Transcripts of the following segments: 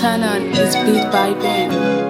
channel is Beat by Ben.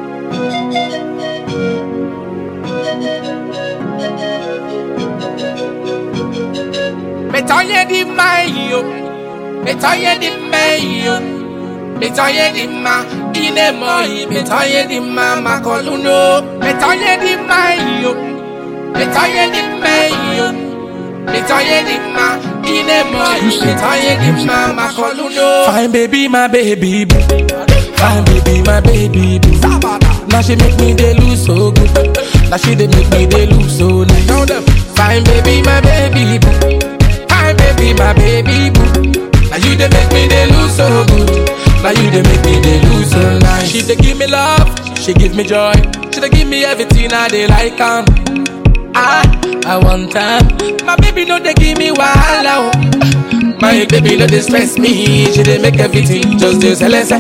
Metoye di mayo, metoye di mayo, metoye di ma, ine moi, metoye di ma makoluno, metoye di mayo, metoye di mayo, metoye di ma, ine moi, metoye di ma makoluno. Fine baby, my baby boo. Fine baby, my baby boo. Now she make me dey lose so good. Now she dey make me dey lose so nice. Fine baby, my baby boo. Fine baby, my baby boo. Now you dey make me dey lose so good. Now you dey make me dey lose so nice. She dey give me love, she give me joy. She dey give me everything I dey like am. Ah, I want time. My baby no dey give me wahala. oh. My baby no dey stress me. She dey make everything just dey celeste.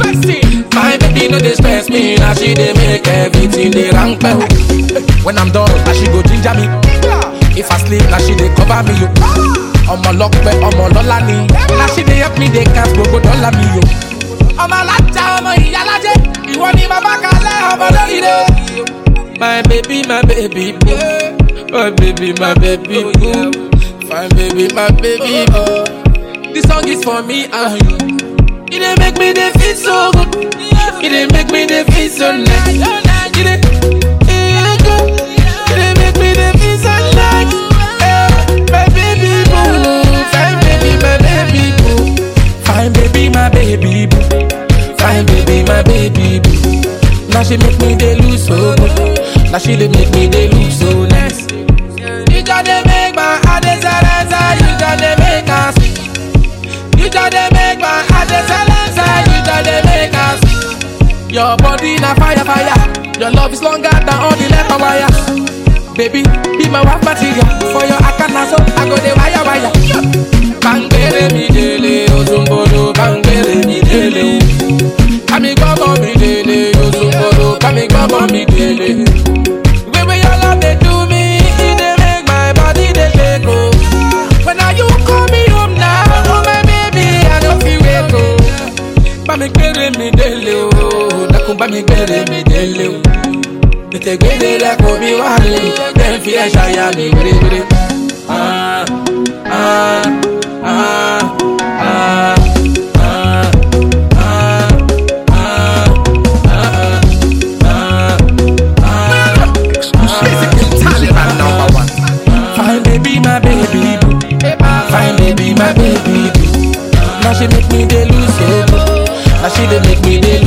My baby no dey stress me. Now she dey make everything dey rank well. When I'm done, now she go ginger me. If I sleep, now she dey cover me. Yo. ọmọ lọpẹ ọmọ lọlá ni na she dey help me dey count gbogbo dọ́là mi yo. ọmọ alájà ọmọ ìyálàjẹ ìwọ ni bàbá kalẹ̀ ọmọ lórí rẹ. my baby my baby boo my baby my baby boo fine baby my baby boo this song is for me and you. e dey make me dey feel so good e dey make me dey feel so nice. E dey- e dey good. E dey make me dey feel so nice. Eh, my baby boo, fine baby, my baby boo, fine baby, my baby boo, fine baby, my baby boo. Now she make me dey lose so good. Now she dey make me dey lose so nice. You just dey make my heart dey silence, you just dey make us. You just dey make my heart dey silence, you just dey make us. Your body na fire, fire. Your love is longer than all the letter wire. Baby, be my wife material. For your akana so I go the wire, wire. Bangere mi dele, ozumbolo, bangere mi dele. Kami gbọ́bọ̀ mi dele, ozumbolo, kami gbọ́bọ̀ mi dele. The way your love dey do me, e dey make my body dey shake oh. When are you call me home now, oh my baby, I no fit wait oh. Bá mi gbére mi délé o, dákun bá mi gbére mi délé o. Tètè gbére lẹ́kọ̀ọ́ mi wá lè, jẹ́ n fi ẹ̀ ṣàyà mi wérewére. Ah, ah, ah, ah, ah, ah, ah, ah, Taliban number one. Fine baby, my baby boo. Fine baby, my baby boo. Now she make me dey lose so good. Now she dey make me dey